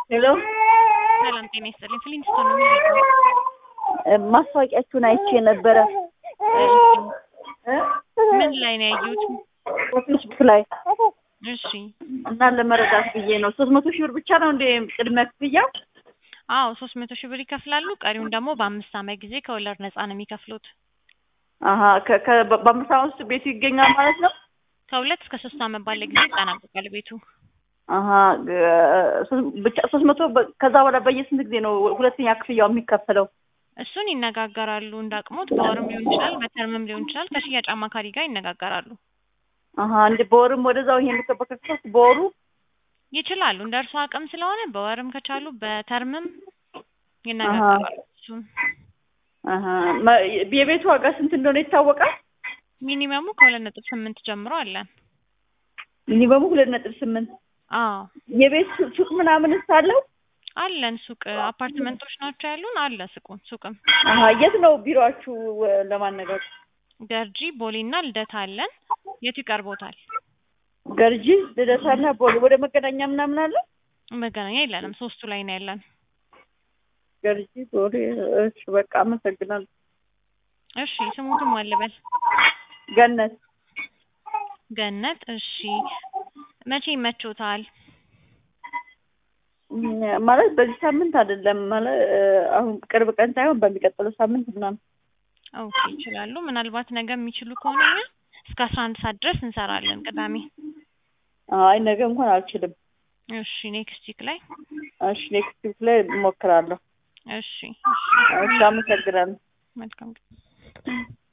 ሄሎ ሰላም ጤና ይስጥልኝ። ፍሊንስቶን ነው የሚለው። ማስታወቂያችሁን አይቼ ነበረ ምን ላይ ነው ያየሁት? ፌስቡክ ላይ እሺ እና ለመረዳት ብዬ ነው። ሶስት መቶ ሺህ ብር ብቻ ነው እንደ ቅድመ ክፍያው? አዎ ሶስት መቶ ሺህ ብር ይከፍላሉ። ቀሪውን ደግሞ በአምስት ዓመት ጊዜ ከወለድ ነፃ ነው የሚከፍሉት። አሀ ከ- ከ- በአምስት ዓመት ውስጥ ቤቱ ይገኛል ማለት ነው? ከሁለት እስከ ሶስት ዓመት ባለ ጊዜ ይጠናቀቃል ቤቱ። አሀ ግ- ሶስት- ብቻ ሶስት መቶ በ- ከዛ በኋላ በየስንት ጊዜ ነው ሁለተኛ ክፍያው የሚከፈለው? እሱን ይነጋገራሉ እንዳቅሙት። በወርም ሊሆን ይችላል፣ በተርምም ሊሆን ይችላል። ከሽያጭ አማካሪ ጋር ይነጋገራሉ። አሀ እንደ በወርም ወደዛው ይሄን ከበከፈት በወሩ ይችላሉ እንደ እርሱ አቅም ስለሆነ በወርም ከቻሉ በተርምም ይነጋገራሉ። እሱን አሀ መ- የቤቱ ዋጋ ስንት እንደሆነ ይታወቃል? ሚኒመሙ ከሁለት ነጥብ ስምንት ጀምሮ አለን። ሚኒመሙ ሁለት ነጥብ ስምንት አዎ የቤት ሱ- ሱቅ ምናምን አለው? አለን ሱቅ አፓርትመንቶች ናቸው ያሉን። አለ ሱቁን ሱቅም አሀ የት ነው ቢሮአችሁ እ፣ ለማነጋገር? ገርጂ ቦሌና ልደታ አለን። የቱ ይቀርቦታል? ገርጂ ልደታና ቦሌ ወደ መገናኛ ምናምን አለ? መገናኛ የለንም። ሶስቱ ላይ ነው ያለን። ገርጂ ቦሌ። እሺ በቃ አመሰግናለሁ። እሺ ስሙትም አልበል ገነት ገነት። እሺ መቼ ይመቾታል? እም፣ ማለት በዚህ ሳምንት አይደለም ማለት እ፣ አሁን ቅርብ ቀን ሳይሆን በሚቀጥለው ሳምንት ምናምን። ኦኬ ይችላሉ። ምናልባት ነገ የሚችሉ ከሆነ እኛ እስከ አስራ አንድ ሰዓት ድረስ እንሰራለን ቅዳሜ። አይ ነገ እንኳን አልችልም። እሺ ኔክስት ዊክ ላይ እሺ ኔክስት ዊክ ላይ እሞክራለሁ። እሺ እሺ አመሰግናለሁ። መልካም